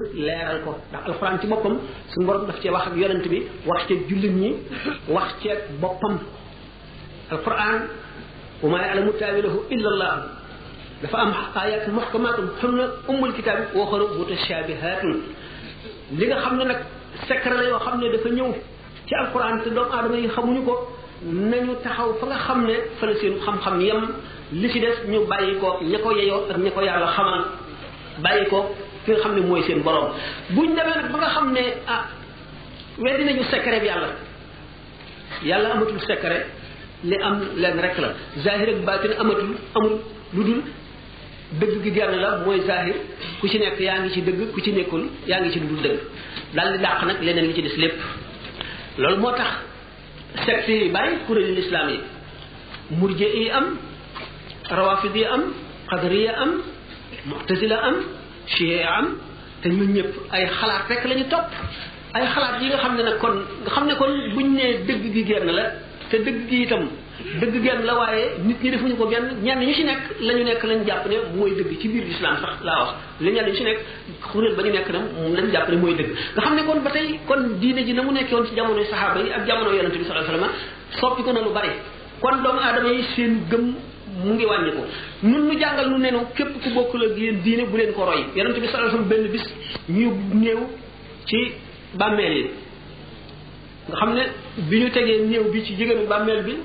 leeral ko ndax alxuraan ci boppam suñu borom daf cee wax ak yonent bi wax ceeg jullit ñi wax ceeg boppam alquran wa ma ya'lamu ta'wilahu illa allah dafa am ayat muhkamatun hunna ummul kitab wa ukhra mutashabihatun li nga xam ne nag secret la yoo xam ne dafa ñëw ci alquran te doomu aadama yi xamuñu ko nañu taxaw fa nga xam ne fa la seen xam-xam yem li ci des ñu bàyyi ko ña ko yeyoo ak ña ko yàlla xamal bàyyi ko fi nga xam ne mooy seen borom buñ demee nag ba nga xam ne ah weddi nañu secret bi yàlla yàlla amatul secret li am leen rek la zahir ak baatin amatul amul lu dul dëgg gi genn la mooy zahir ku ci nekk yaa ngi ci dëgg ku ci nekkul yaa ngi ci lu dul dëgg daal di dàq nag leneen li ci des lépp loolu moo tax secte yi bari kuréelu lislaam yi murje yi am rawafid yi am qadariya am mu'tazila am chia am te ñun ñëpp ay xalaat rek la ñu topp ay xalaat yi nga xam ne nag kon nga xam ne kon buñ nee dëgg gi genn la te dëgg gi itam dëgg genn la waaye nit ñi defuñu ko genn ñenn ñu ci nekk la ñu nekk lañ jàpp ne mooy dëgg ci biir lislaam sax laa wax li ñenn ñu ci nekk kuréel ba ñu nekk na moom lañ jàpp ne mooy dëgg nga xam ne kon ba tey kon diine ji na mu nekkee woon ci jamonoy saxaaba yi ak jamono yonente bi sallallahu alayhi wasallam soppi ko na lu bari kon doomu aadama yi seen gëm mu ngi wàññi ko nun nu jàngal nu nenu képp ku bokkul ak yéen diine bu leen ko roy yonente bi sallallahu alayhi wasallam benn bis ñu néew ci bàmmeel yi nga xam ne bi ñu tegee néew bi ci jigéenu bàmmeel bi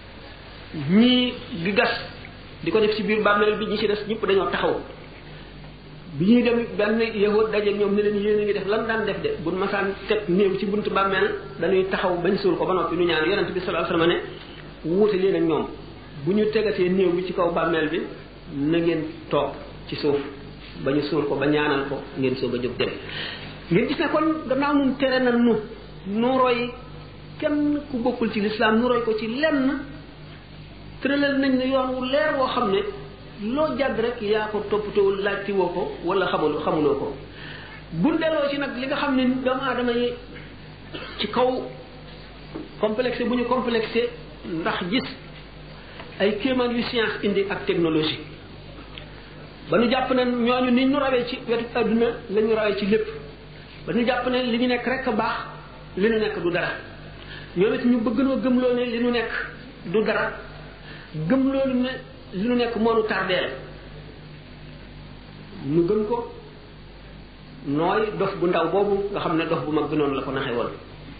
ñii di gas di ko def ci biir bàmmeel bi ñi ci des ñëpp dañoo taxaw bi ñuy dem benn yahud daje ñoom ne leen yéen a ngi def lan daan def de bu masaan teg néew ci buntu bàmmeel dañuy taxaw bañ suul ko ba noppi nu ñaan yonente bi sallallahu alayhi wasallam ne wuute leen ak ñoom bu ñu tegatee néew bi ci kaw bàmmeel bi na ngeen toog ci suuf ba ñu suul ko ba ñaanal ko ngeen soog a jóg dem ngeen gis ne kon gannaaw nun tere na nu nu roy kenn ku bokkul ci lislaam nu roy ko ci lenn tëralal nañ ne yoon wu leer woo xam ne loo jàdd rek yaa ko toppatowul laajti woo ko wala xamul xamuloo ko bu delloo ci nag li nga xam ne doomu aadama yi ci kaw complexé bu ñu complexé ndax gis ay kéemaan yu science indi ak technologie ba ñu jàpp ne ñooñu ni ñu rawee ci wetu adduna la ñu rawee ci lépp ba ñu jàpp ne li ñu nekk rek a baax li ñu nekk du dara ñoom it ñu bëgg noo gëmloo ne li ñu nekk du dara gëm loolu ne li ñu nekk moo nu tardeel ñu gën ko nooy dof bu ndaw boobu nga xam ne dof bu mag bi noonu la ko naxe woon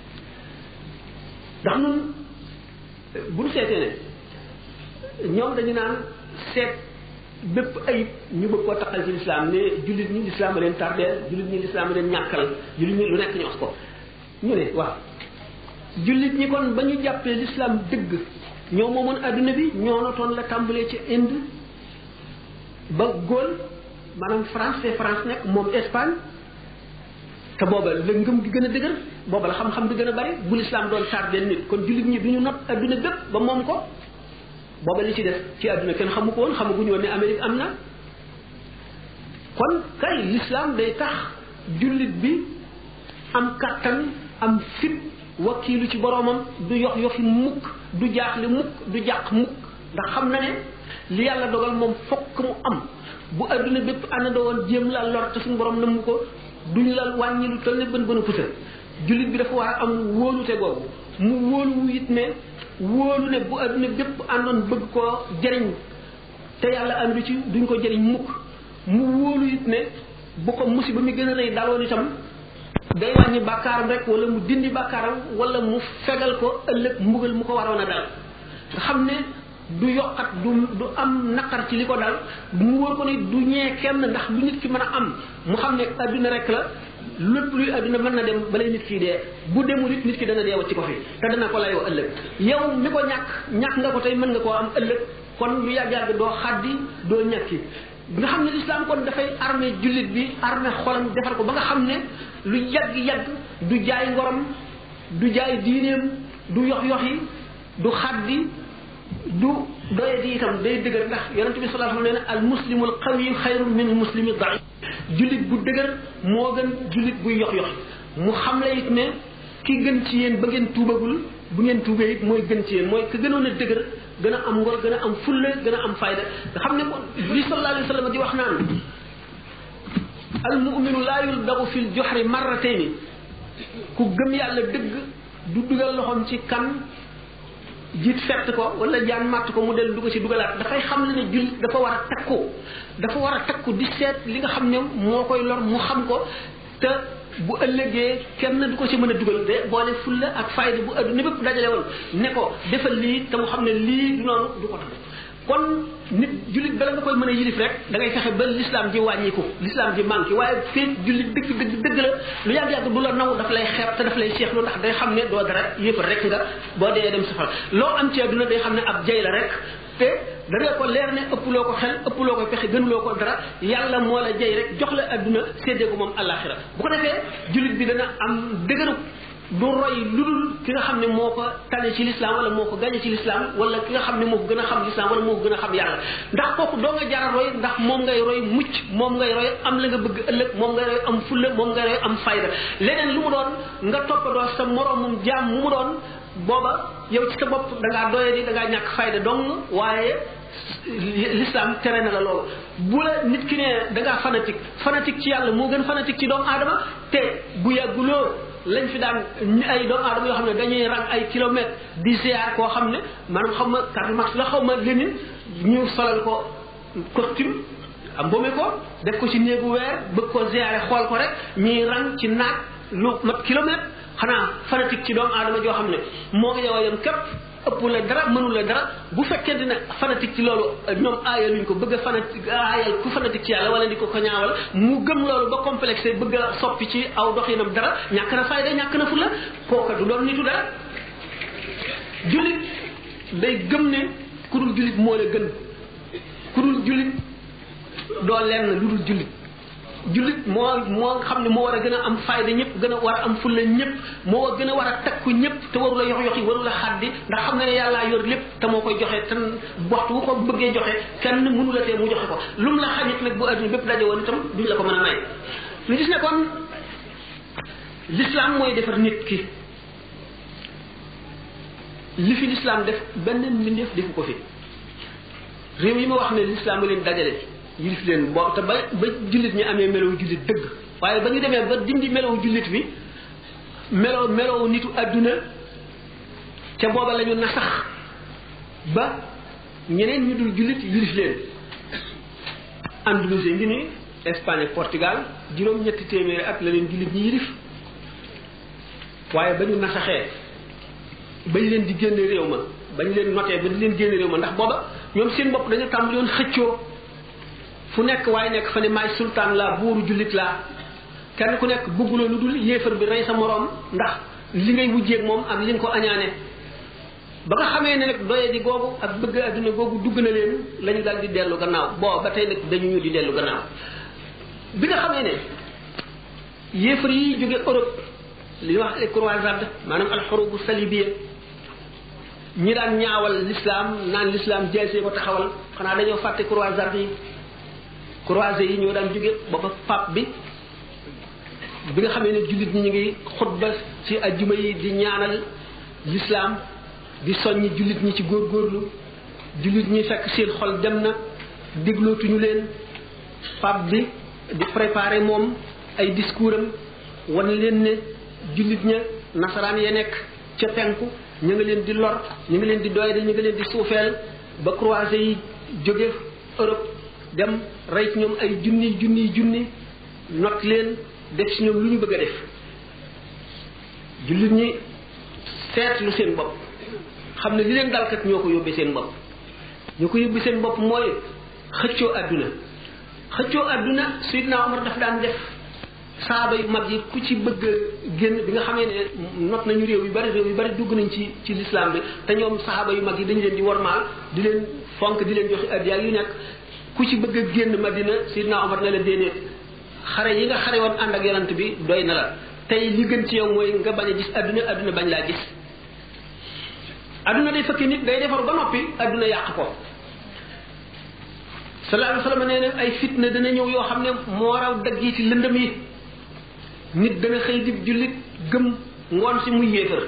ndax nun bu ñu seetee ne ñoom dañu naan seet bépp ayib ñu bëgg koo taqal ci lislaam ne jullit ñi lislaam a leen tardeel jullit ñi lislaam a leen ñàkkal jullit ñi lu nekk ñu wax ko ñu ne waaw jullit ñi kon ba ñu jàppee lislaam dëgg ñoo moomoon adduna bi ñoo notoon la tàmbalee ci Inde ba Gaulle maanaam France te France nekk moom Espagne te booba la ngëm gi gën a dëgër booba la xam-xam bi gën a bari bu lislaam doon tardeel nit kon jullit ñi du ñu not adduna bépp ba moom ko booba li ci def ci àdduna kenn xamu ko woon xamaguñu woon ne Amérique am na kon kay l'islam day tax jullit bi am kattan am fit wakiilu ci boroomam du yox yoxi mukk du jaaxle mukk du jàq mukk ndax xam na ne li yàlla dogal moom fokk mu am bu àdduna bépp àndandoo woon jéem la lor te suñu borom nam ko duñ la wàññi lu toll ne bën bën a pusa jullit bi dafa war a am wóolute googu mu wóolu it ne wóolu ne bu adduna bépp àndoon bëgg koo jëriñ te yàlla àndu ci duñ ko jëriñ mukk mu wóolu it ne bu ko musiba mi gën a rëy daloon itam day wàññi bàkkaaram rek wala mu dindi bàkkaaram wala mu fegal ko ëllëg mbugal mu ko waroon a dal nga xam ne du yokkat du du am naqar ci li ko dal mu wóor ko ne du ñee kenn ndax lu nit ki mën a am mu xam ne adduna rek la lépp luy adduna mën na dem balay nit ki dee bu demul it nit ki dana deewat ci ko fi te dana ko layoo ëllëg yow mi ko ñàkk ñàkk nga ko tey mën nga koo am ëllëg kon lu yàgg yàgg doo xaddi doo ñàkki nga xam ne lislaam kon dafay armé jullit bi armé xolam defar ko ba nga xam ne lu yàgg yàgg du jaay ngorom du jaay diineem du yox yoxi du xaddi du doye di itam day dëgër ndax yonente bi sallallahu alayhi wa sallam nee na al muslimu al qawi xayrun min al muslimi daif jullit bu dëgër moo gën jullit buy yox yox mu xam la it ne ki gën ci yéen ba ngeen tuubagul bu ngeen tuubee it mooy gën ci yéen mooy ka gënoon a dëgër gën a am ngor gën a am fulla gën a am fayda nga xam ne ko li sallallahu alayhi wa sallam di wax naan al muminu laa yuldagu fil joxri marratayni ku gëm yàlla dëgg du dugal loxoom ci kan jiit fett ko wala jaan màtt ko mu del du ko ci dugalaat dafay xam le ne jullit dafa war a takku dafa war a takku di seet li nga xam ne moo koy lor mu xam ko te bu ëllëgee kenn du ko ci mën a dugal de boole fulla ak fayda bu adduna bépp dajale woon ne ko defal lii te mu xam ne lii du noonu du ko tax kon nit jullit bala nga koy mën a yilif rek da ngay fexe ba l'islam ji wàññiku l'islam ji manqué waaye fii jullit dëgg dëgg dëgg la lu yàgg yàgg du la naw daf lay xeeb te daf lay seexlu ndax day xam ne doo dara yëpp rek nga boo dee dem safara loo am ci adduna day xam ne ab jay la rek te da nga ko leer ne ëpploo ko xel ëpploo ko pexe gënuloo ko dara yàlla moo la jay rek jox la adduna séddee ko moom àllaaxira bu ko defee jullit bi dana am dëgëru du roy lu dul ki nga xam ne moo ko tane ci l'islam wala moo ko gañe ci l'islam wala ki nga xam ne moo ko gën a xam l'islam wala moo ko gën a xam yàlla ndax kooku doo nga jara roy ndax moom ngay roy mucc moom ngay roy am la nga bëgg ëllëg moom ngay roy am fulla moom ngay roy am fayda leneen lu mu doon nga toppandoo sa moroomum jaam mu mu doon booba yow ci sa bopp da ngaa doye di da ngaa ñàkk fayda dong waaye l'islam tere na la loolu bu la nit ki ne da ngaa fanatique fanatique ci yàlla moo gën fanatique ci doomu aadama te bu yàgguloo lañ fi daan ay doomu aadama yoo xam ne dañuy rang ay kilomètres di ziar koo xam ne maanaam xam ma Karl Marx la xaw ma Lénine ñu solal ko costume am mboome ko def ko ci néegu weer bëgg ko ziare xool ko rek ñuy rang ci naaj lu mat kilomètre xanaa fanatique ci doomu aadama joo xam ne moo ngi yow a yem képp ëpp la dara mënu la dara bu fekkente ne fanatique ci loolu ñoom aayal luñ ko bëgg a fanatique aayal ku fanatique ci yàlla wala di ko ko ñaawal mu gëm loolu ba complexé bëgg a soppi ci aw doxinam dara ñàkk na fayda ñàkk na fulla kooka du doon nitu dara jullit day gëm ne ku dul jullit moo la gën ku dul jullit doo lenn lu dul jullit jullit moo moo xam ne moo war a gën a am fayda ñëpp gën a war a am fulla ñëpp moo gën a war a takku ñëpp te waru la yox yoxi waru la xaddi ndax xam nga ne yàllaa yor lépp te moo koy joxe te waxtu bu ko bëggee joxe kenn mënu la tee mu joxe ko lu mu la xañit nag bu adduna bépp daje woon itam duñ la ko mën a may ñu gis ne kon l'islam mooy defar nit ki li fi l'islam def benn mbindeef defu ko fi réew yi ma wax ne l'islam leen dajale yilif leen boo te ba ba jullit ñi amee melow jullit dëgg waaye ba ñu demee ba dindi melow jullit bi melow melow nitu àdduna ca booba la ñu nasax ba ñeneen ñu dul jullit yilif leen Andalousie ngi ni Espagne ak Portugal juróom ñetti téeméeri at la leen jullit ñi yilif waaye ba ñu nasaxee bañ leen di génne réew ma bañ leen notee ba di leen génne réew ma ndax booba ñoom seen bopp dañu tàmbali woon xëccoo fu nekk waaye nekk fa ne maay sultaan laa buuru jullit laa kenn ku nekk bëgguloo lu dul yéefar bi rey sa moroom ndax li ngay wujjeeg moom ak li nga ko añaane ba nga xamee ne nag doye di googu ak bëgg adduna googu dugg na leen la ñu dal di dellu gannaaw boo ba tey nag dañu ñu di dellu gannaaw bi nga xamee ne yéefar yi jóge Europe li ñuy wax les croisades maanaam alxurubu salibiya ñi daan ñaawal l'islam naan l'islam jeesee ko taxawal xanaa dañoo fàtte croisades yi croisés yi ñoo daan jóge booba pape bi bi nga xamee ne jullit ñi ñu ngi xutba ci ajjuma yi di ñaanal l'islam di soññi jullit ñi ci góorgóorlu jullit ñi fekk seen xol dem na déglootuñu leen pape bi di préparer moom ay discours am wan leen ne jullit ña nasaraan ya nekk ca penku ñu ngi leen di lor ñu ngi leen di doyade ñu ngi leen di suufeel ba croisés yi jóge Europe dem rey ci ñoom ay junni junni junni not leen def ci ñoom lu ñu bëgg a def jullit ñi seetlu seen bopp xam ne li leen dalkat ñoo ko yóbbee seen bopp ñoo ko yóbbee seen bopp mooy xëccoo àdduna xëccoo àdduna Seydina Omar daf daan def saaba yu mag yi ku ci bëgg génn bi nga xamee ne not nañu réew yu bari réew yu bari dugg nañ ci ci l'islam bi te ñoom saaba yu mag yi dañu leen di wormaal di leen fonk di leen joxe addiya yu nekk ku ci bëgg a génn Madina Seydina Omar ne la déedéet xare yi nga xare woon ànd ak yonant bi doy na la tey li gën ci yow mooy nga bañ a gis adduna adduna bañ laa gis adduna day fekk nit day defar ba noppi adduna yàq ko sallallahu alayhi wa sallam nee na ay fitna dana ñëw yoo xam ne moo raw dagg yi ci lëndëm yi nit dana xëy di jullit gëm ngoon si muy yéefar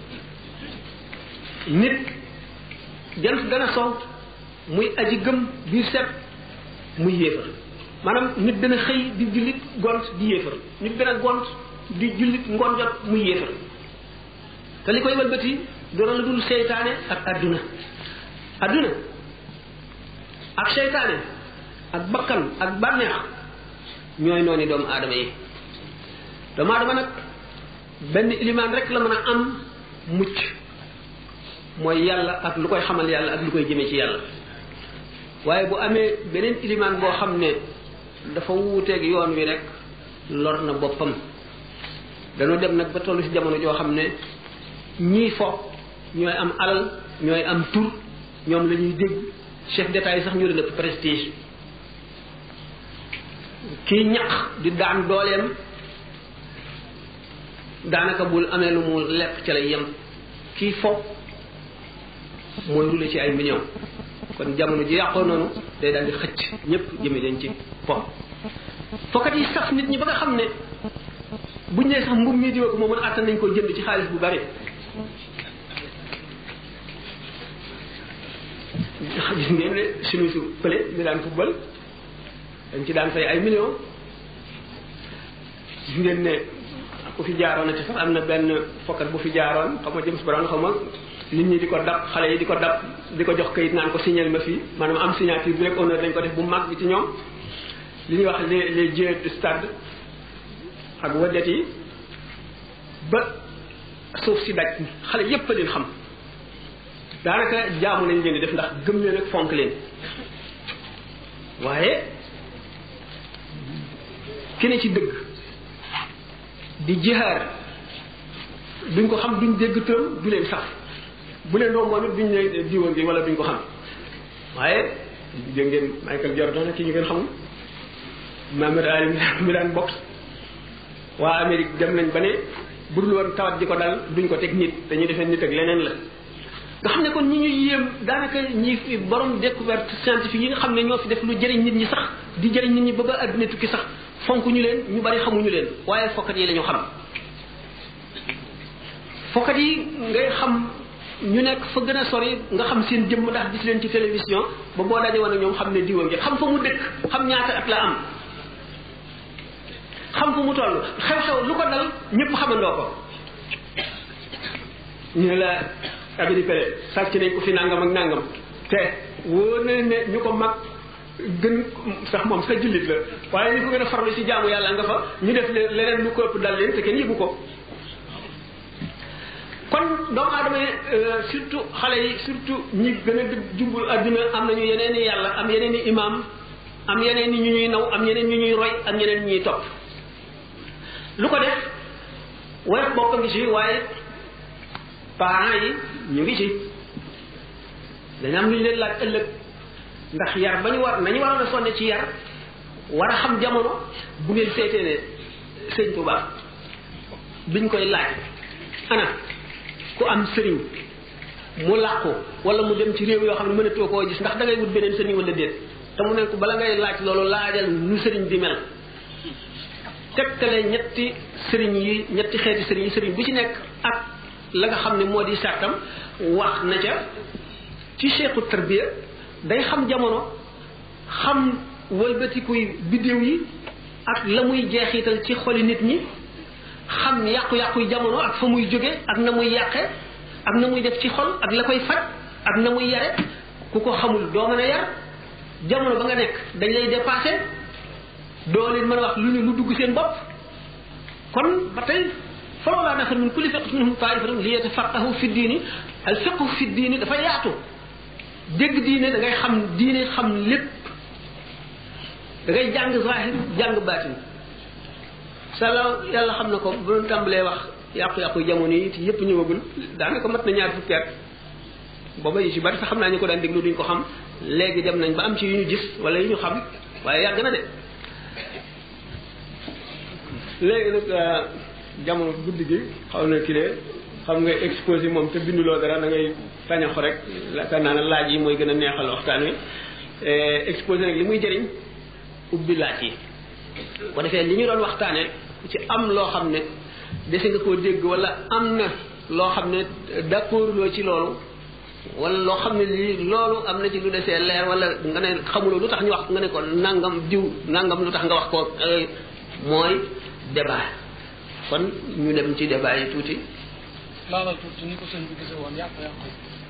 nit jant dana sow muy aji gëm biir set muy yéefar maanaam nit dana xëy di jullit gont di yéefar nit dana gont di jullit ngoon jot muy yéefar te li koy walbati doona la dul seytaane ak adduna adduna ak seytaane ak bakkan ak bànneex ñooy noonu doomu aadama yi doomu aadama nag benn ilimaan rek la mën a am mucc mooy yàlla ak lu koy xamal yàlla ak lu koy jëmee ci yàlla waaye bu amee beneen ilimaan boo xam ne dafa wuuteeg yoon wi rek lor na boppam dañoo dem nag ba tollu ci jamono joo xam ne ñii fo ñooy am alal ñooy am tur ñoom la ñuy dégg chef d'état yi sax ñu leen ëpp prestige kii ñaq di daan dooleem daanaka bul amee lu mu lekk ca lay yem kii fo mooy rule ci ay millions kon jamono ji yàqoo noonu day daal di xëcc ñëpp jëme leen ci fo fokkat yi saf nit ñi ba nga xam ne buñ nee sax mbub mii diwa ko moo mën àttan nañ ko jënd ci xaalis bu bari gis ngeen ne suñu su pële mi daan football dañ ci daan fay ay millions gis ngeen ne ku fi jaaroon ci sax am na benn fokkat bu fi jaaroon xam nga James Brown xam nga nit ñi di ko dab xale yi di ko dab di ko jox kayit naan ko signal ma fii maanaam am signature bi rek honneur dañ ko def bu mag bi ci ñoom li ñuy wax les les jeux de stade ak wadet yi ba suuf si daj xale yépp a leen xam daanaka jaamu lañ leen di def ndax gëm leen ak fonk leen waaye ki ne ci dëgg di jihaar duñ ko xam duñ dégg tëram du leen sax bu leen romboon it duñ ne diwoon bi wala duñ ko xam waaye dégg ngeen Michael Jordan ki ñu ngeen xamul Muhammad Ali mi daan box waa Amérique dem nañ ba ne bu dul woon tawat di ko dal duñ ko teg nit dañuy defee nit ak leneen la nga xam ne kon ñi ñuy yéem daanaka ñi fi borom découverte scientifique yi nga xam ne ñoo fi def lu jëriñ nit ñi sax di jëriñ nit ñi ba ba àdduna tukki sax fonk ñu leen ñu bari xamuñu leen waaye fokkat yi la ñu xam fokkat yi ngay xam ñu nekk fa gën a sori nga xam seen jëmm ndax gis leen ci télévision ba boo daje woon ak ñoom xam ne diwa ngi xam fa mu dëkk xam ñaata at la am xam fu mu toll xew-xew lu ko dal ñëpp xamandoo ko ñu ne la abidi pele sàcc nañ ko fi nangam ak nangam te wóor na ne ñu ko mag gën sax moom sa jullit la waaye ñu ko gën a farlu ci jaamu yàlla nga fa ñu def leneen lu ko ëpp dal leen te kenn yëgu ko kon doomu aadama yi surtout xale yi surtout ñi gën a jubul adduna am nañu yeneen i yàlla am yeneen i imam am yeneen i ñu ñuy naw am yeneen ñu ñuy roy ak ñeneen ñuy topp lu ko def woyof bokk ngi ci waaye parents yi ñu ngi ci dañu am lu ñu leen laaj ëllëg ndax yar ba ñu war nañu waroon a sonne ci yar war a xam jamono bu ngeen seetee ne sëñ Tuba biñ koy laaj ana ku am sëriñ mu làqu wala mu dem ci réew yoo xam ne mënatoo koo gis ndax da ngay wut beneen sëriñ wala déet te mu ne ko bala ngay laaj loolu laajal nu sëriñ di mel tegtale ñetti sëriñ yi ñetti xeeti sëriñ yi sëriñ bu ci nekk ak la nga xam ne moo di sàttam wax na ca ci cheikhu tarbiya day xam jamono xam wëlbatikuy biddéew yi ak la muy jeexital ci xoli nit ñi xam yàqu-yàquy jamono ak fa muy jóge ak na muy yàqe ak na muy def ci xol ak la koy faj ak na muy yare ku ko xamul doo mën a yar jamono ba nga nekk dañ lay dépassé doo leen mën a wax lu ñu lu dugg seen bopp kon ba tey falawlaa nafar min kulli fiqatin minhum taifatun li yatafaqahu fi diini al fiqhu fi diini dafa yaatu dégg diine da ngay xam diine xam lépp da ngay jàng zahir jàng baatin sala yàlla xam na ko bu doon tàmbalee wax yàqu-yàqu jamono yi te yépp ñëwagul daanaka mat na ñaar fukki at booba yi ci bari sax xam naa ñu ko daan déglu duñ ko xam léegi dem nañ ba am ci yu ñu gis wala yu ñu xam waaye yàgg na de léegi nag jamono guddi gi xaw na kilee xam nga exposé moom te binduloo dara da ngay tañaxu rek yaakaar naa ne laaj yi mooy gën a neexal waxtaan wi exposé nag li muy jëriñ ubbi laaj yi ko defee li ñu doon waxtaane ku ci am loo xam ne dese nga koo dégg wala am na loo xam ne d'accord loo ci loolu wala loo xam ne lii loolu am na ci lu desee leer wala nga ne xamuloo lu tax ñu wax nga ne ko nangam diw nangam lu tax nga wax ko mooy débat kon ñu dem ci débat yi tuuti laalal tuuti ni ko sëñ bi gisee woon yàq yàq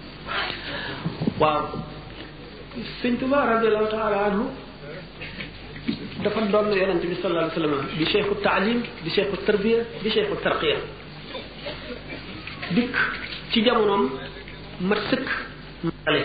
waaw sëñ Tuba radiallahu taala anhu dafa doon yonent bi sallallahu alayhi wa sallam di cheikhu taalim di cheikhu tarbiya di cheikhu tarqiya dikk ci jamonoom mat sëkk male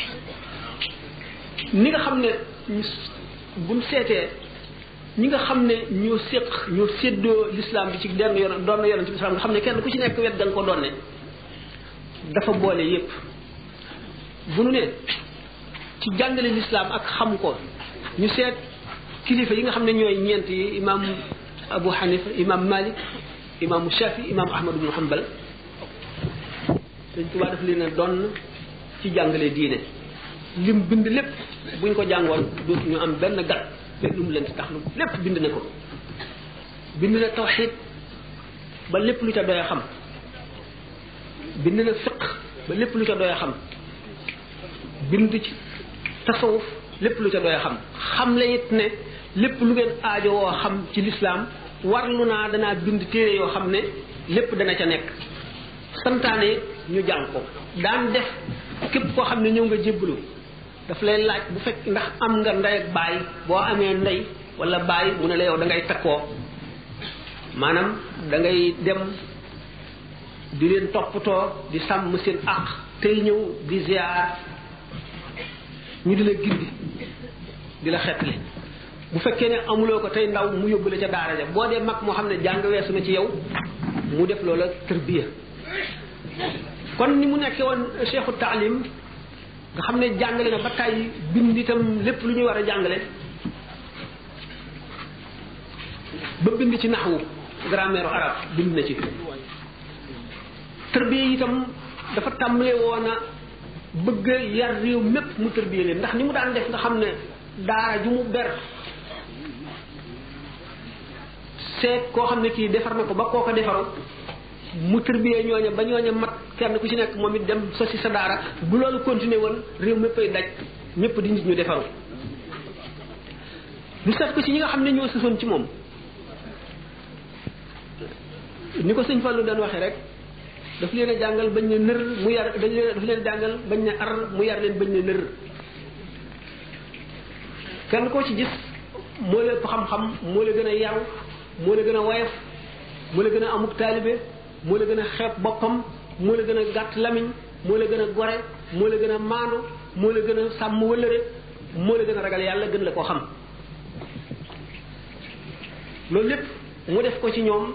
ni nga xam ne buñ seetee ñi nga xam ne ñoo séq ñoo séddoo l'islam bi ci denn yoon doon yonent bi islam nga xam ne kenn ku ci nekk wet da nga ko doon ne dafa boole yépp bu nu ne ci jàngale l'islam ak xam ko ñu seet kilifa yi nga xam ne ñooy ñeent yi imam Abu Hanifa imam Malik imam Shafi imam Ahmad ibn Hanbal Sëñ Tuubaa daf leen a doon ci jàngale diine lim bind lépp buñ ko jàngoon dootu ñu am benn gat benn lu mu leen tax lu lépp bind na ko bind na tawxid ba lépp lu ca doy a xam bind na fiq ba lépp lu ca doy a xam bind ci tasawuf lépp lu ca doy a xam xam la it ne lépp lu ngeen aajo woo xam ci lislaam warlu naa danaa bind téere yoo xam ne lépp dana ca nekk santaane ñu jàng ko daan def képp koo xam ne ñëw nga jébbalu daf lay laaj bu fekk ndax am nga ndey ak baay boo amee ndey wala baay mu ne la yow da ngay takkoo maanaam da ngay dem di leen toppatoo di sàmm seen àq tey ñëw di ziar ñu di la gindi di la xettali bu fekkee ne amuloo ko tey ndaw mu yóbbu la ca daara ja boo dee mag moo xam ne jàng weesu na ci yow mu def loola tërbiya kon ni mu nekkee woon cheikhu taalim nga xam ne jàngale na ba tàyyi bind itam lépp lu ñuy war a jàngale ba bind ci naxwu grammaire arabe bind na ci tërbiya itam dafa tàmbalee woon a bëgg yar réew mépp mu tërbiya leen ndax ni mu daan def nga xam ne daara ju mu ber seet koo xam ne kii defar na ko ba koo ko defaru mu tërbiyee ñooña ba ñooña mat kenn ku ci nekk moom it dem sosi sa daara bu loolu continuer woon réew mépp ay daj ñëpp di nit ñu defaru ñu seet ko ci ñi nga xam ne ñoo sësoon ci moom ni ko sëñ Fallou daan waxee rek daf leen a jàngal bañ ne nër mu yar dañ leen daf leen a jàngal bañ ne ar mu yar leen bañ ne nër kenn koo ci gis moo la ëpp xam-xam moo la gën a yaru moo la gën a woyof moo la gën a amuk taalibe moo la gën a xeeb boppam moo la gën a gàtt lamiñ moo la gën a gore moo la gën a maandu moo la gën a sàmm wëllëre moo la gën a ragal yàlla gën la koo xam loolu lépp mu def ko ci ñoom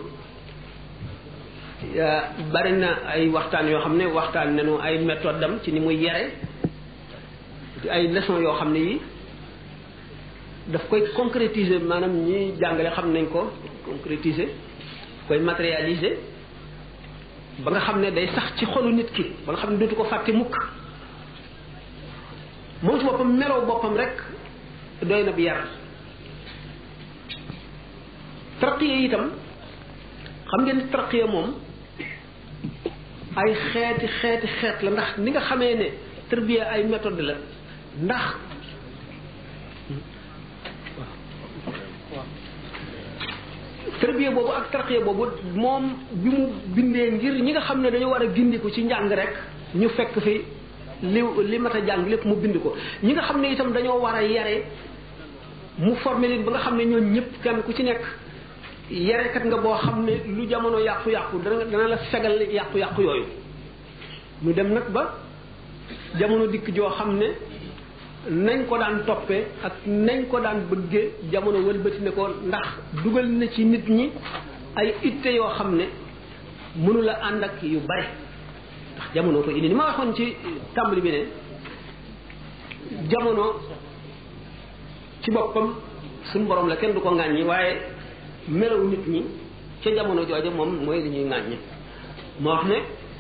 bari na ay waxtaan yoo xam ne waxtaan nañu ay méthode am ci ni muy yare ay leçon yoo xam ne yi daf koy concrétiser maanaam ñi jàngale xam nañ ko concrétiser koy matérialiser ba nga xam ne day sax ci xolu nit ki ba nga xam ne dootu ko fàtte mukk moom ci boppam meloo boppam rek doy na bi yar tarqiya itam xam ngeen ni tarqiya moom ay xeeti xeeti xeet la ndax ni nga xamee ne tarbiya ay méthode la ndax tarbiya boobu ak tarqiya boobu moom bi mu bindee ngir ñi nga xam ne dañoo war a gindiku ci njàng rek ñu fekk fi li li mat a jàng lépp mu bind ko ñi nga xam ne itam dañoo war a yare mu formé leen ba nga xam ne ñoom ñëpp kenn ku ci nekk yarekat nga boo xam ne lu jamono yàqu-yàqu dana dana la fegal yàqu-yàqu yooyu ñu dem nag ba jamono dikk joo xam ne nañ ko daan toppee ak nañ ko daan bëggee jamono wëlbati ne ko ndax dugal na ci nit ñi ay itte yoo xam ne mënula ànd ak yu bare ndax jamono ko indi ni ma waxoon ci tàmbali bi ne jamono ci boppam suñu borom la kenn du ko ŋàññi waaye melaw nit ñi ca jamono jooja moom mooy li ñuy ŋàññi moo wax ne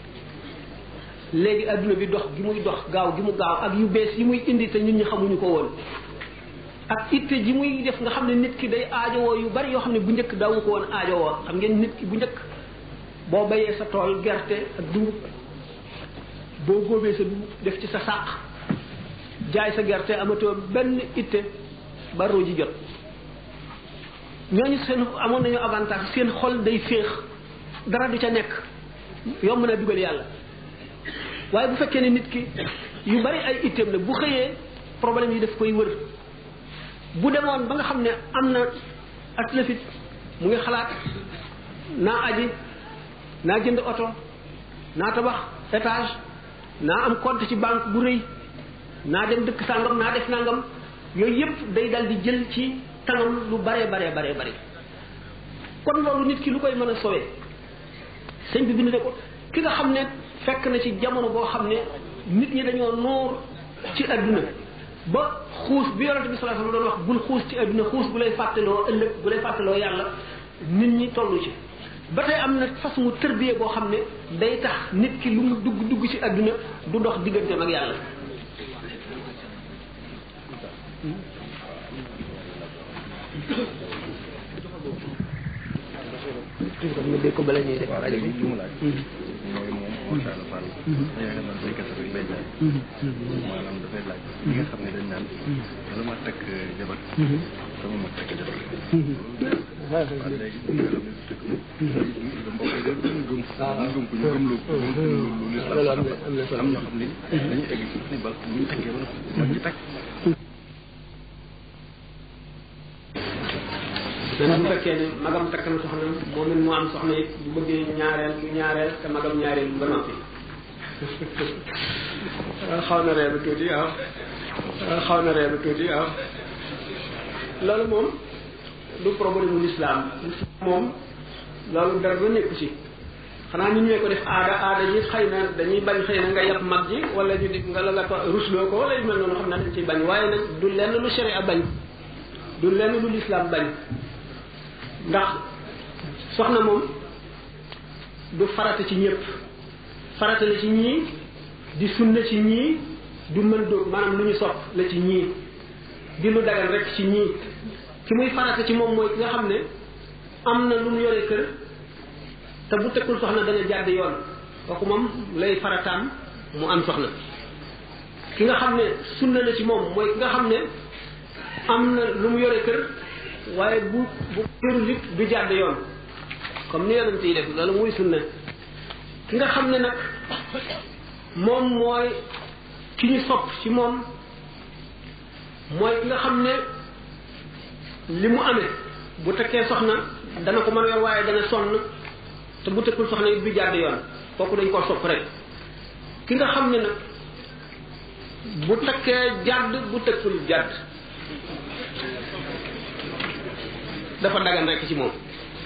léegi adduna bi dox gi muy dox gaaw gi mu gaaw ak yu bees yi muy indi te ñun ñi xamuñu ko woon ak itte ji muy def nga xam ne nit ki day aajowoo yu bari yoo xam ne bu njëkk daawu ko woon aajowoo xam ngeen nit ki bu njëkk boo bayee sa tool gerte ak dugub boo góobee sa dugub def ci sa sàq jaay sa gerte amatoo benn itte ba roo ji jot ñooñu seen amoon nañu avantage seen xol day féex dara du ca nekk yomb na dugal yàlla waaye bu fekkee ne nit ki yu bari ay itteem la bu xëyee problème yi daf koy wër bu demoon ba nga xam ne am na aslafit mu ngi xalaat naa aji naa jënd oto naa tabax étage naa am compte ci banque bu rëy naa dem dëkk sàngam naa def nangam yooyu yëpp day dal di jël ci tanam lu bare bare bare bare kon loolu nit ki lu koy mën a sowee sëñ bi bind ne ko ki nga xam ne fekk na ci jamono boo xam ne nit ñi dañoo noor ci adduna ba xuus bi yonente bi sallallahu alayhi wasallam doon wax bul xuus ci adduna xuus bu lay fàttaloo ëllëg bu lay fàttaloo yàlla nit ñi tollu ci ba tey am na façon tërbiye boo xam ne day tax nit ki lu mu dugg dugg ci adduna du dox digganteem ak yàlla nga dégg ko bala ñuy def waaw léegi li mu laaj. mooy moom Moussa Alla Fall. yaakaar naa béykat rek lay jaay. maanaam dafay laaj. ñi nga xam ne dañ naan. bala ma takk jabar. sama ma takk jabar. waaw léegi nga xam ne tëkk na. mbokk yi dañ gëm. ñu gëm ko ñu gëm lu ko ñu gëm lu lu loolu am na am na solo am ñoo xam ne dañuy egg ci ni ba bu ñu takkee ba noppi. mag ci takk. même bu fekkee ne magam takk na soxna moom it mu am soxna it bu bëggee ñaareel bu ñaareel te magam ñaareel ba noppi xaw na reeba tuuti waaw xaw na reeba tuuti waaw loolu moom du problème mu lislaam moom loolu dara ba nekku ci xanaa ñu ñee ko def aada aada ji xëy na dañuy bañ xëy na nga yàpp mag ji wala ñu di nga la nga ko rusloo ko wala yu mel noonu xam naa dañ ciy bañ waaye nag du lenn lu sharia bañ du lenn lu lislaam bañ ndax soxna moom du farata ci ñëpp farata la ci ñii di sunna ci ñii du mën dóog maanaam lu ñu sopp la ci ñii di lu dagal rek ci ñii ki muy farata ci moom mooy ki nga xam ne am na lu mu yore kër te bu tekkul soxna dana jàdd yoon kooku moom lay farataam mu am soxna ki nga xam ne sunna la ci moom mooy ki nga xam ne am na lu mu yore kër waaye bu bu kërul it du jàdd yoon comme ni yonent yi def loolu muy sunna ki nga xam ne nag moom mooy ki ñu sopp ci moom mooy ki nga xam ne li mu amee bu tekkee soxna dana ko mën a yor waaye dana sonn te bu tekkul soxna it du jàdd yoon kooku dañ koo sopp rek ki nga xam ne nag bu tekkee jàdd bu tekkul jàdd dafa dagan rek ci moom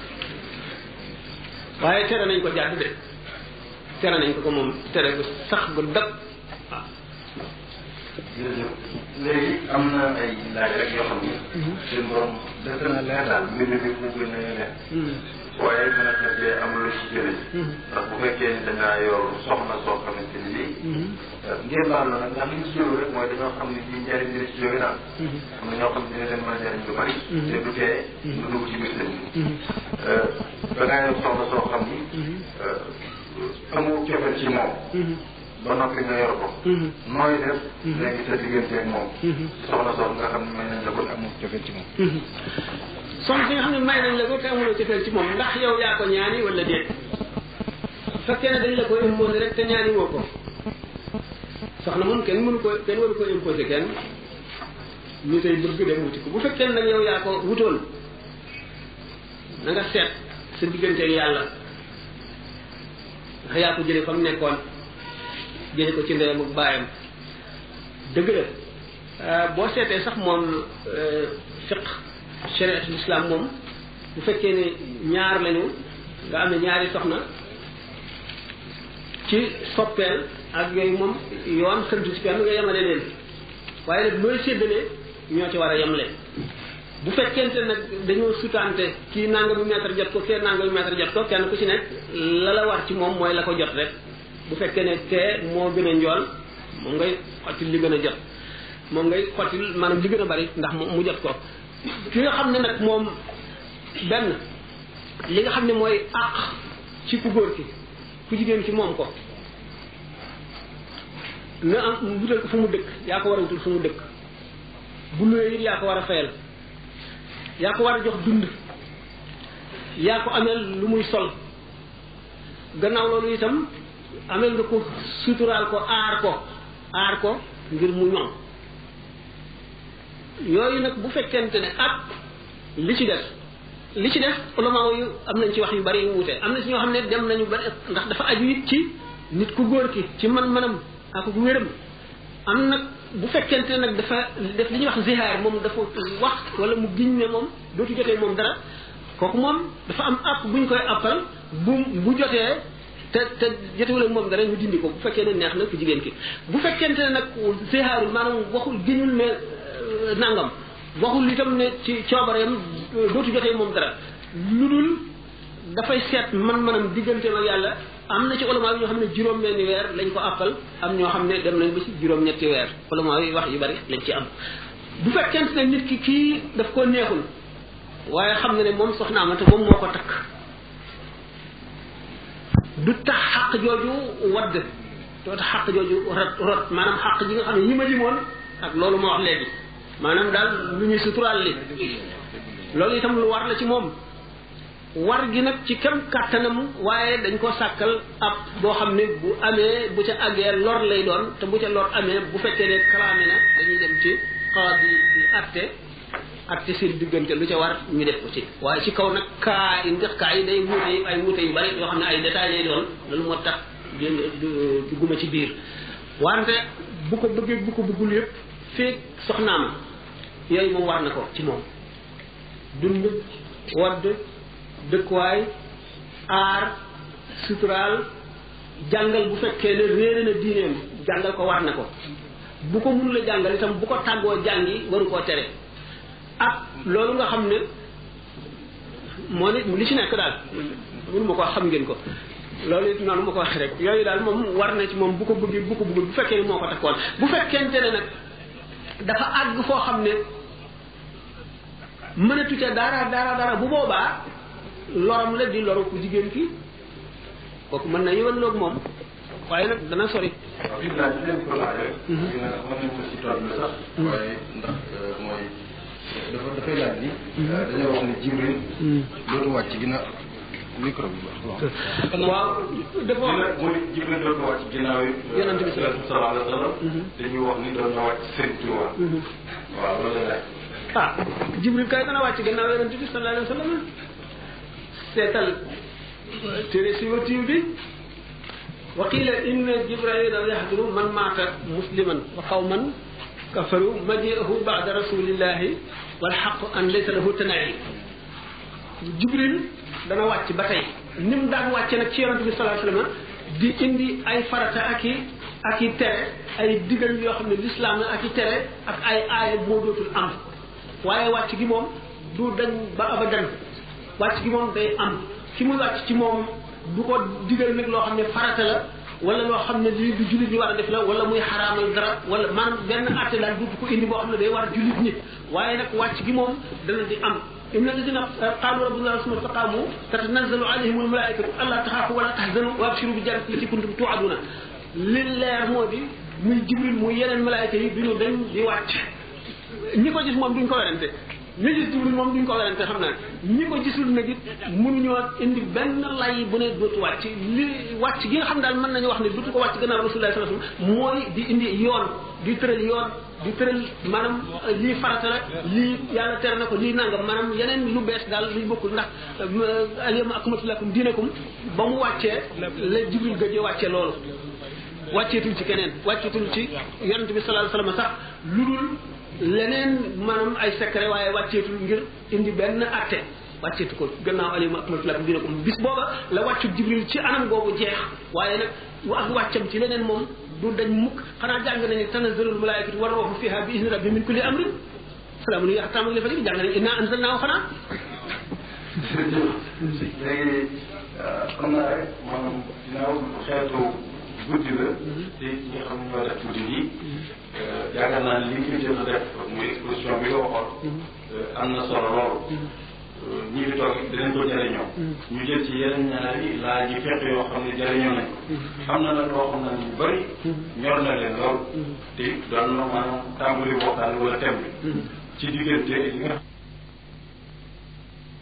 waaye tere nañ ko jàdd de tere nañ ko ko moom tere gu sax gu dëkk waaw jërëjëf léegi am na ay laaj rek yoo xam ne. suñu borom def na leer daal mbir mi mu gën a leer. waaye mën na cee am lu ci jëlee. ndax bu fekkee ni dangaa yor soxna soo xamante ni bii. ngeen baal na nag ndax li ñu ci jóge rek mooy dañoo xam ne bii njëriñ dina ci jóge daal. am na ñoo xam ne dina leen mën a jëriñ lu bari. te du tee lu dugg ci biir sëñ bi. dangaa yor soxna soo xam ni. amoo cofeel ci moom. ba noppi nga yor ko. nooy def. léegi sa diggante ak moom. soxna soxna nga xam ne may nañ la ko amoo cofeel ci moom. soxna si nga xam ne may nañ la ko te amuloo cofeel ci moom ndax yow yaa ko ñaani wala déet bu fekkee ne dañ la ko imposé rek te ñaani woo ko soxna moom kenn mënu ko kenn waru ko imposé kenn ñu tey bëgg dem wuti ko bu fekkee ne nag yow yaa ko wutoon na nga seet sa diggante ak yàlla ndax yaa ko jëlee fa mu nekkoon jëlee ko ci ndeyam ak baayam dëgg la boo seetee sax moom fiq shariatul islam moom bu fekkee ne ñaar lañu nga am ne ñaari soxna ci soppeel ak yooyu moom yoon xëntu ci kenn nga yemale leen waaye nag looy séddalee ñoo ci war a yemle bu fekkente nag dañoo sutante kii nangami mètre jot ko kee nangami mètre jot ko kenn ku ci nekk la la war ci moom mooy la ko jot rek bu fekkee ne kee moo gën a njool moom ngay xottil li gën a jot moom ngay xottil maanaam li gën a bari ndax mu jot ko ki nga xam ne nag moom benn li nga xam ne mooy àq ci ku góor ki ku jigéen ci moom ko na am wutal ko fu mu dëkk yaa ko war a wutal fu mu dëkk bu luwee it yaa ko war a fayal yaa ko war a jox dund yaa ko ameel lu muy sol gannaaw loolu itam ameel nga ko suturaal ko aar ko aar ko ngir mu ñoŋ yooyu nag bu fekkente ne ak li ci def li ci def ulama yu am nañ ci wax yu bari yu wute am na ci ñoo xam ne dem nañu bari ndax dafa aju it ci nit ku góor ki ci man-manam ak ku wéram am nag bu fekkente ne nag dafa def li ñuy wax zihaar moom dafa wax wala mu giñ ne moom dootu jotee moom dara kooku moom dafa am app buñ koy appal bu bu jotee te te jotewul ak moom dara ñu dindi ko bu fekkee ne neex na ku jigéen ki bu fekkente ne nag zihaarul maanaam waxul giñul ne nangam waxul itam ne ci coobareem dootu jotee moom dara lu dul dafay seet man-manam digganteem ak yàlla am na ci ulama yi ñoo xam ne juróom-benni weer lañ ko àppal am ñoo xam ne dem nañ ba ci juróom-ñetti weer ulama yi wax yu bari lañ ci am bu fekkente ne nit ki kii daf ko neexul waaye xam na ne moom soxnaam la te moom moo ko takk du tax xaq jooju wadd doo tax xaq jooju rot rot maanaam xaq ji nga xam ne yi ma limoon ak loolu ma wax léegi maanaam daal lu ñuy suturaal li loolu itam lu war la ci moom war gi nag ci kem kàttanam waaye dañ ko sàkkal ab boo xam ne bu amee bu ca àggee lor lay doon te bu ca lor amee bu fekkee ne kalaame na dañuy dem ci xawaat yi di atte atte seen diggante lu ca war ñu def ko ci waaye ci kaw nag kaa yi ndax kaa yi day wuute ay wuute yu bari yoo xam ne ay détails lay doon loolu moo tax du guma ci biir wante bu ko bëggee bu ko bëggul yëpp feeg soxnaam yooyu moom war na ko ci moom dund wadd dëkkuwaay aar suturaal jàngal bu fekkee ne réere na diineem jàngal ko war na ko bu ko mun la jàngal itam bu ko tàggoo jàngi waru koo tere ak loolu nga xam ne moo ne li ci nekk daal mënu ma ko xam ngeen ko loolu it noonu ma ko waxee rek yooyu daal moom war na ci moom bu ko bëggee bu ko bëggul bu fekkee ne moo ko takkoon bu fekkente ne nag dafa àgg foo xam ne mënatu ca dara dara dara bu boobaa loram la di loru ku jigéen ki kooku mën na yëwan loog moom waaye nag dana sori waaw gis naa ci leen ko laajee. mën nañ ko si tool bi sax. waaye ndax mooy dafa dafay laaj ni. dañoo wax ne Jibril. dootu wàcc ginnaaw micro bi baax. waaw dafa wax dina mooy Jibril dootu wàcc ginnaaw yi. Yonent bi sallallahu alayhi wa sallam. dañuy wax ni doon na wàcc seen Tuuba. waaw loolu la laaj. ah jibril kay dana wàcc gannaaw yonente bi sallallahu alayhi wa sallam seetal téere si watiw bi wa qila inna jibraila yahduru man maata musliman wa qawman kafaru majiahu bada rasulillahi walxaqu an laysa lahu tanayi jibril dana wàcc ba tey ni mu daan wàcce nag ci yonente bi sallallahu alayhi wa sallam di indi ay farata ak i ak i tere ay digal yoo xam ne l'islam la ak i tere ak ay aaya moo dootul am waaye wàcc gi moom du dañ ba abadan wàcc gi moom day am ki muy wàcc ci moom du ko digal nag loo xam ne farata la wala loo xam ne lii du jullit ñi war a def la wala muy xaraamal dara wala maanaam benn àtte daal du ko indi boo xam ne day war jullit ñi waaye nag wàcc gi moom dana di am إن الذين قالوا ربنا الله ثم استقاموا تتنزل عليهم الملائكة ألا تخافوا ولا تحزنوا وأبشروا بالجنة التي كنتم توعدون لله مودي muy jibril muy yeneen malaayka yi duñu dañ di wàcc ñi ko gis moom duñ ko werante ñi gis jibril moom duñ ko werante xam naa ñi ko gisul nag it mënuñoo indi benn lay bu ne dootu wàcc li wàcc gi nga xam daal mën nañu wax ne dootu ko wàcc gannaaw rasulullah sallallahu alayhi wasallam mooy di indi yoon di tëral yoon di tëral maanaam lii farata la lii yàlla tere na ko lii nangam maanaam yeneen lu bees daal luy bokkul ndax alyawma akmaltu lakum diinakum ba mu wàccee la jibril gëjee wàccee loolu wàcceetul ci keneen wàcceetul ci yonent bi sallallahu alayhi wasallam sax lu dul leneen maanaam ay secret waaye wàcceetul ngir indi benn atte wàcceetu ko gannaaw alyawma akmaltu lakum diinakum bis booba la wàccu jibril ci anam googu jeex waaye nag ak wàccam ci leneen moom du dañ mukk xanaa jàng nañu tanazzalul malaikatu war ruuhu fiha bi izni rabbi min kulli amrin salaamun hiya hattaa matla'il fajr jàng nañu inna anzalnaahu xanaa léegi xam naa rek maanaam ginnaaw xeetu guddi la te ñi nga xam ne ñoo def guddi yi yaakaar naa li nga jot a def muy exposition bi nga waxoon am na solo lool ñi fi toog dinañ ko jëriñoo ñu jël ci yeneen ñaari laaj yi fekk yoo xam ne jëriñoo nañ ko am na nag loo xam ne ñu bëri ñor na leen lool te doon na maanaam tàmbali waxtaan wala thème bi ci diggante li nga